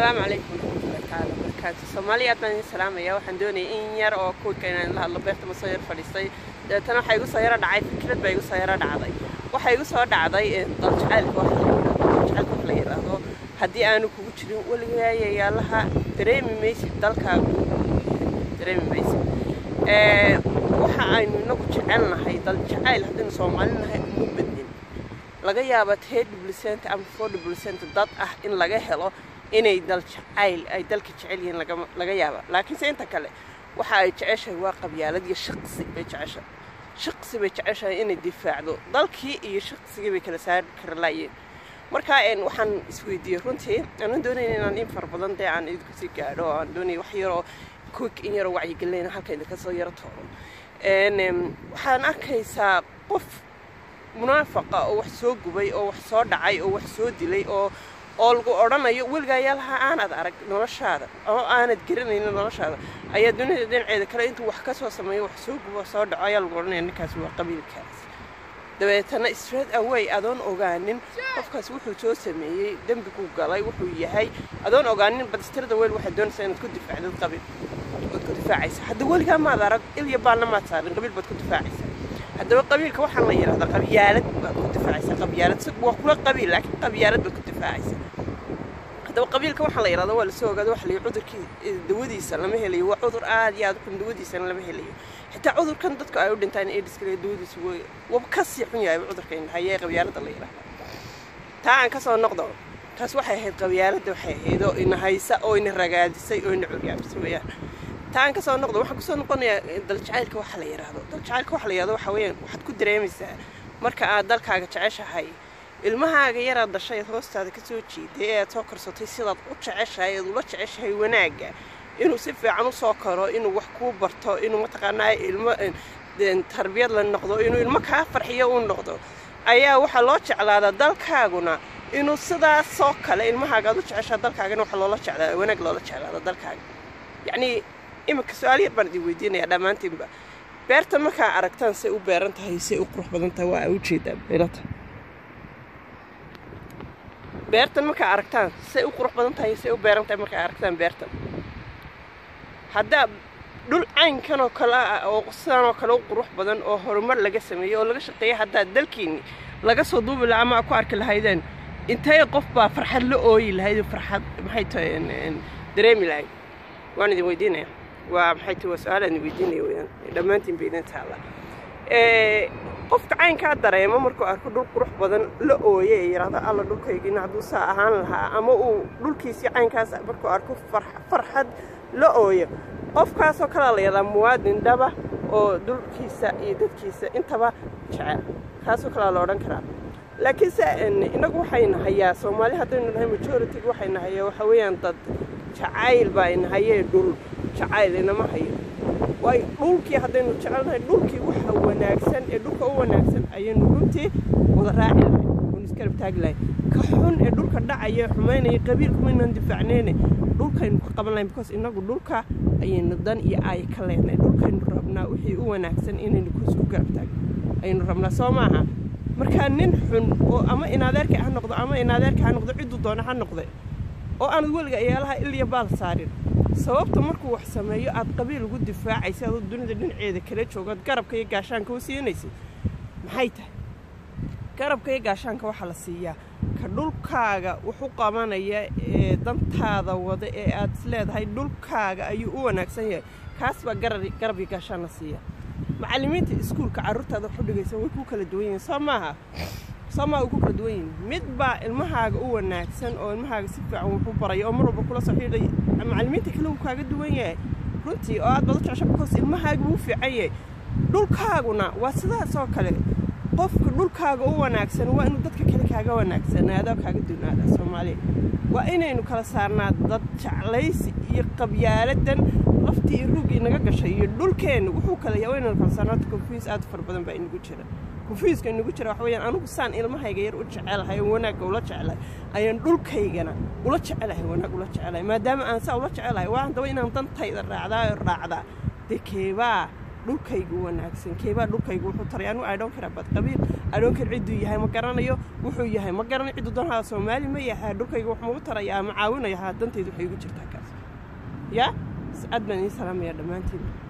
asalaamu calaykum waraxmatullahi tacaala wabarakaatu soomaaliya aad baan idin salaamaya waxaan doonayay in yar oo kuwika inaan la hadlo beerta ma soo yar fadhiistay dabeetana waxaa igu soo yaro dhacay fikrad baa igu soo yaro dhacday waxaa igu soo dhacday daljacaylka wax daljacaylka wax la yidhaahdo haddii aanu kugu jirin weligayayaalaha dareemi maysid dalkaagu dareemi maysid waxa aynu inagu jecelnahay daljacayl haddaynu soomaali nahay uma badnin laga yaaba tee dhiblisenta ama four dhiblisenta dad ah in laga helo inay dal jacayl ay dalka jecel yihiin laga yaaba laakiinse inta kale waxa ay jeceshahay waa qabyaalad iyo shaqsi bay jeceshahay shaqsi bay jeceshahay inay difaacdo dalkii iyo shaqsigii bay kala saari kara laayeen marka waxaan isweydiiyey runtii aanan doonayn inaan in fara badan dee aan idinku sii gaadho oo aan doonaya wax yaroo quick in yaroo wacyigelinayna halka idinka soo yaro tooro waxaan arkaysaa qof munaafaqa oo wax soo gubay oo wax soo dhacay oo wax soo dilay oo oo lagu odhanayo weligayaalaha aanad arag noloshaada oo aanad garanaynin noloshaada ayaa dunida dhinaceeda kale intuu wax ka soo sameeyo wax soo gubo soo dhaco ayaa lagu odhanaya ninkaas waa qabiilkaas dabeetana straight away adoon ogaanin qofkaas wuxuu soo sameeyey dembiguu galay wuxuu yahay adoon ogaanin badistirada weel waxaad doonaysaa inaad ku difaacdid qabiil ood ku difaacaysa hadda weligaa maad arag ilya baalna maad saarin qabiil baad ku difaacaysa haddaba qabiilka waxaa la yidhahdaa qabyaalad baad ku difaacaysaa qabyaalad waa kula qabiil laakiin qabyaalad baad ku difaacaysaa haddaba qabiilka waxaa la yidhahdaa waa lasoo ogaada waxa la yidhi cudurkii dawadiisa lama helayo waa cudur aad iyo aad u xun dawadiisana lama helayo xitaa cudurkan dadku ay u dhintaan aidiska dawadiisa way waba ka sii xun yahay cudurkan hayee qabyaalada la yidhahdaa taa aan ka soo noqdo taas waxay ahayd qabyaaladda waxay ahayd oo ina haysa oo ina ragaadisay oo ina curyaabisay weeyaan taan ka soo noqdo waxaan kusoo noqonayaa daljacaylka waxa la yidhaahdo daljacaylka waxa la yidhahdo waxa weeyaan waxaad ku dareemaysaa marka aad dalkaaga jeceshahay ilmahaaga yaraad dhashay aad hoostaada ka soo jiiday ee aad soo korsatay sidaad u jeceshahay eed ula jeceshahay wanaagga inuu si fiican u soo koro inuu wax kuu barto inuu mataqaanaa ilmo tarbiyad la noqdo inuu ilmo kaa farxiyo uu noqdo ayaa waxaa loo jeclaadaa dalkaaguna inuu sidaasoo kale ilmahaaga aad u jeceshaa dalkaagana waxa loola jeclaada wanaag loola jeclaada dalkaaga yacnii iminka su-aal yar baan idin weydiinayaa dhammaantiinba beerta markaa aragtaan say u beeran tahay say u qurux badan tahay waa a ujeedaan beerata beertan markaa aragtaan say u qurux badan tahay say u beeran tahay markaa aragtaan beertan haddaa dhul caynkan oo kale ah oo sidan oo kale u qurux badan oo horumar laga sameeyey oo laga shaqeeyay haddaa dalkiinni laga soo duubi lahaa ama ku arki lahaydeen intee qof baa farxad la ooyi lahayd farxad maxay tahay dareemi lahayd waan idin weydiinaya waa maxay tahay waa su-aalaan idin weydiinaya weyaan dhammaantiin bay idin taalla qofka caynkaa dareemo markuu arko dhul qurux badan la ooye ee yidhaahdo alla dhulkaygiina hadduu saa ahaan lahaa ama uu dhulkiisii caynkaas markuu arko farxad la ooyo qofkaasoo kalea la yidhahdaa muwaadin dhaba oo dhulkiisa iyo dadkiisa intaba jecel kaasoo kalea la odhan karaa laakiinse innagu waxayna hayaa soomaali haddaynu nahay majority waxayna hayaa waxa weeyaan dad jacayl baa ina hayee dhul jacayl inama hayo waayo dhulkii haddaynu jecelnahay dhulkii waxa wanaagsan ee dhulka u wanaagsan ayaynu runtii wada raaci lahay oonu iskarab taagi lahay ka xun ee dhulka dhacaya ee xumaynaya qabiilkumaynan difaacnayne dhulkaynu ka qaban lahayn because innagu dhulka ayaynu dan iyo aaya ka leenahay dhulkaynu rabnaa wixii u wanaagsan inaynu isku garab taagno ayaynu rabnaa soo maaha markaa nin xun oo ama inadeerka ha noqdo ama inadeerka ha noqdo cidduu doona ha noqde oo aanad weliga eyaalaha ilya baal saarin sababta markuu wax sameeyo aad qabiil ugu difaacaysa adoo dunida dhinaceeda kala joogaad garabka iyo gaashaanka u siinaysid maxay tahay garabka iyo gaashaanka waxaa la siiyaa ka dhulkaaga wuxu qabanaya ee dantaada wada ee aad is leedahay dhulkaaga ayuu u wanaagsan yahay kaas baa garab iyo gaashaan la siiya macallimiinta iskuulka carruurtaada waxu dhigaysa way ku kala duwan yihiin soo maaha soo maaha way ku kala duwan yihiin mid baa ilmahaaga u wanaagsan oo ilmahaaga si fiican wuxu baraya oo mar walba kula soo xidhay macallimiinta kale wuu kaaga duwan yahay runtii oo aad baad u jecesha because ilmahaaga wuu fiican yahay dhulkaaguna waa sidaasoo kale qofka dhulkaaga u wanaagsan waa inuu dadka kale kaaga wanaagsanaado kaaga dunaada soomaaliya waa inaynu kala saarnaa dad jeclaysi iyo qabyaaladan laftii iyo ruugii naga gashay iyo dhulkeenna wuxuu kala yahay waa inaynu kala saarnaato konfuyus aad fara badan baa inagu jira konfuyuska inagu jira waxa weeyaan anigu saan ilmahayga yar u jecelahay oo wanaagga ula jecelahay ayaan dhulkaygana ula jecelahay wanaag ula jecelahay maadaama aan saa ula jecelahay waa haddaba inaan dantayda raacdaa oo raacdaa dee keebaa dhulkaygu wanaagsan keebaa dhulkaygu wuxuu taray anu idhon kara bad qabiil idhon kar cidduu yahay ma garanayo wuxuu yahay ma garanayo cidduu doonhaa soomaali ma yahay dhulkaygu wax mau tarayaa ma caawinaya haa dantaydu waxay igu jirtaa kaas yaa aad baan idiin salaamaya dhammaantiin